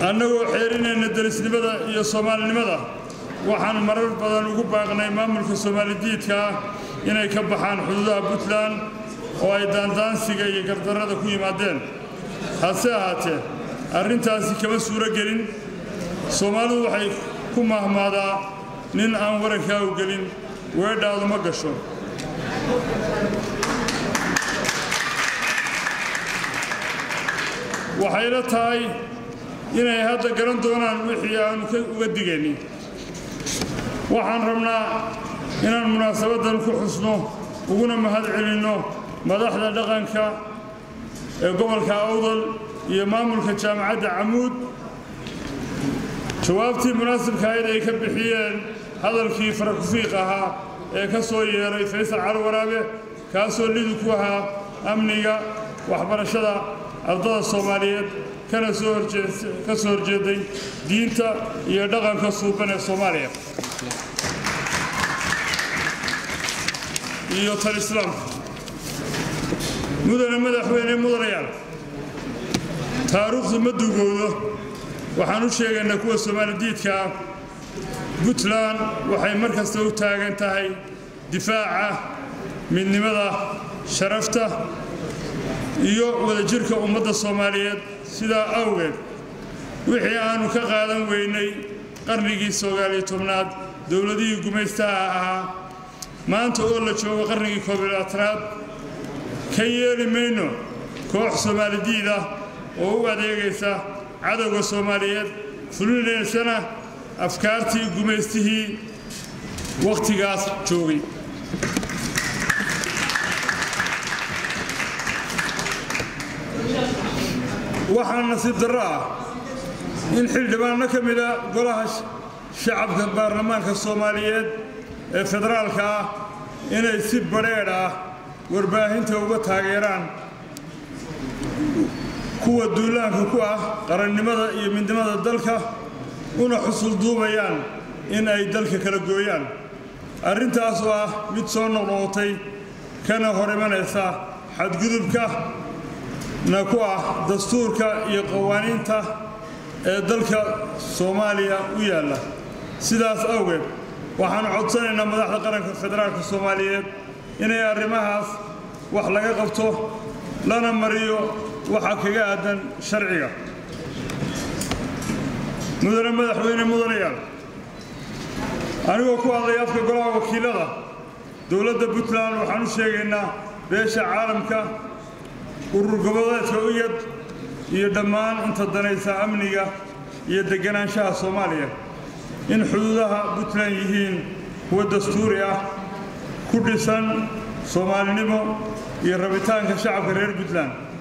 annagoo xeerinayna derisnimada iyo soomaalinimada waxaan marar badan ugu baaqnay maamulka soomaalidiidka ah inay ka baxaan xuduudaha puntland oo ay daandaansiga iyo gardarrada ku yimaadeen hase ahaatee arrintaasi kama suuro gelin soomaalidu waxay ku mahmaadaa nin aan warankaa u gelin weedhaadu ma gasho waxayla tahay inay hadda garan doonaan wixii aanu uga digaynin waxaan rabnaa inaan munaasabaddan ku xusno uguna mahad celinno madaxda dhaqanka ee gobolka awdal iyo maamulka jaamacadda camuud jawaabtii munaasibka ahayd ay ka bixiyeen hadalkii farakufiiq ahaa ee ka soo yeeray faysal cali waraabe kaasoo lidi ku ahaa amniga waxbarashada ardada soomaaliyeed kana soo ka soo horjeeday diinta iyo dhaqanka suuban ee soomaaliya iyo tal islaamka mudane madaxweyne mudanayaal taariikhdu ma dugowdo waxaan u sheegaynaa kuwa soomaalidiidka ah puntland waxay mar kasta u taagan tahay difaaca midnimada sharafta iyo wadajirka ummadda soomaaliyeed sidaa awgeed wixii aannu ka qaadan weynay qarnigii sagaaliyo tobnaad dowladihii gumaystaha ahaa maanta oo la joogo qarnigii koobilaatanaad ka yeeli mayno koox soomaalidiid ah oo u adeegaysa cadowga soomaaliyeed fulinaysana afkaartii gumaystihii wakhtigaas joogay waxaa nasiib darro ah in xildhibaanno ka mida golaha shacabka baarlamaanka soomaaliyeed ee federaalka ah inay si badheedh ah warbaahinta uga taageeraan kuwa duulaanka ku ah qarannimada iyo midnimada dalka una xusul duubayaan in ay dalka kala gooyaan arrintaas oo ah mid soo noqnoqotay kana hor imanaysa xadgudubka na ku ah dastuurka iyo qawaaniinta ee dalka soomaaliya u yaalla sidaas awgeed waxaannu codsanaynaa madaxda qaranka federaalka soomaaliyeed inay arrimahaas wax laga qabto lana mariyo waxa kaga aadan sharciga mudane madaxweyne mudanayaal anigoo ku hadlay afka golaha wakiilada dowladda puntland waxaan u sheegaynaa beesha caalamka urur goboleedka uyad iyo dhammaan inta danaysa amniga iyo deganaanshaha soomaaliya in xuduudaha puntland yihiin kuwa dastuuri ah ku dhisan soomaalinimo iyo rabitaanka shacabka reer puntland